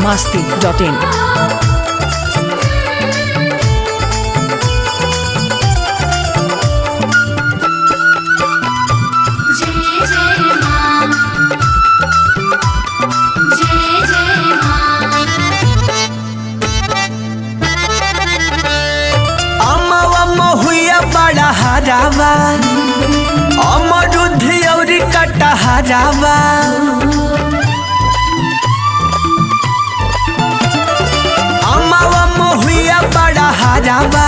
masti.in. जय जय मां जय जय मां अमवा महुआ बड़ा हरावा अमरुद औरी कटा हरावा अमवा महुआ बड़ा हरावा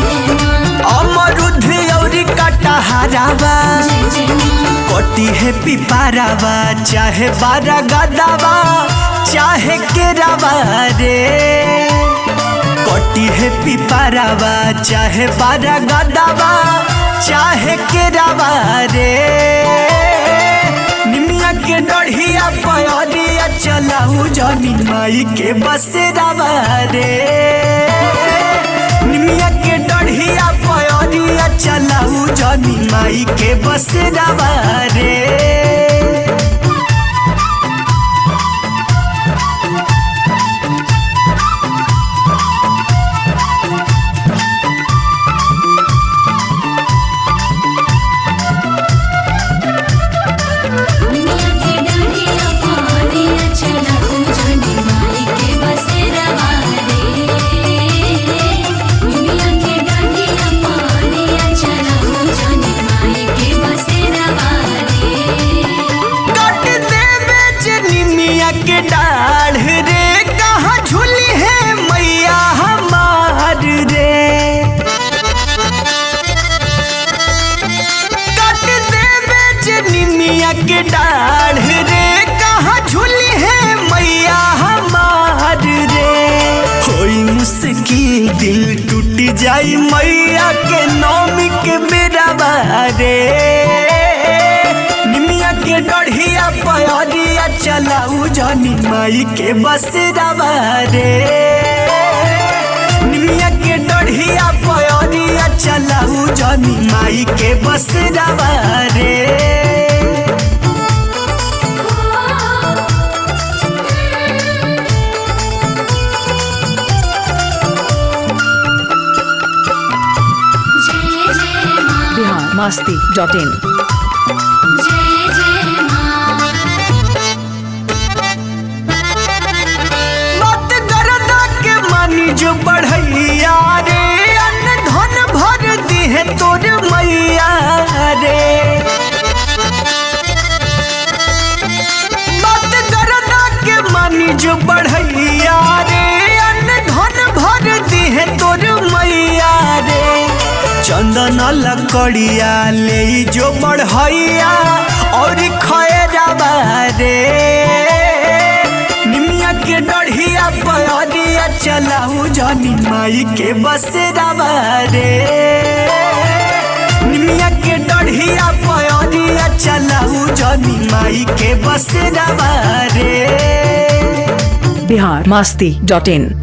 अमरुद औरी कटा हरावा कोटी है पिपारावा चाहे बारा गदावा चाहे केरावा रे कोटी है पिपारावा चाहे बारा गदावा चाहे केरावा रे निमिया के डढ़िया पयरिया चलाऊ जनी माई के बसेरावा रे निमिया के डढ़िया पयरिया चलाऊ जनी माई के बसेरावा रे दुनिया की डंडिया पानिया चला जनी माई के बसेरा रे दुनिया की डंडिया पानिया चला जनी माई के बसेरा रे काट देवे जनिमिया के डाढ़ रे कहाँ झूली है मैया हमार रे काट देवे जनिमिया के डाढ़ रे कहाँ झूली है मैया हमार रे होई मुश्किल दिल टूट जाई मैया के नौमी के बेरा रे निमिया के डढ़िया पयरिया चलाऊ जनी माई के बसेरावा रे निमिया के डढ़िया पयरिया चलाऊ जनी माई के बसेरावा रे जय जय मां Bihar masti.in. जय जय मां मत गरदा के मानी जो बढ़ैया रे अन्न धन भर दी है तोर मैया रे मत गरदा के मानी जो बढ़ैया रे अन्न धन भर दी है तोर मैया रे चंदन लकड़िया ले जो बढ़ैया और खैरावा रे निमिया के डढ़िया पयरिया चलाऊ जनी माई के बसेरावा रे निमिया के डढ़िया पयरिया चलाऊ जनी माई के बसेरावा रे Bihar masti.in.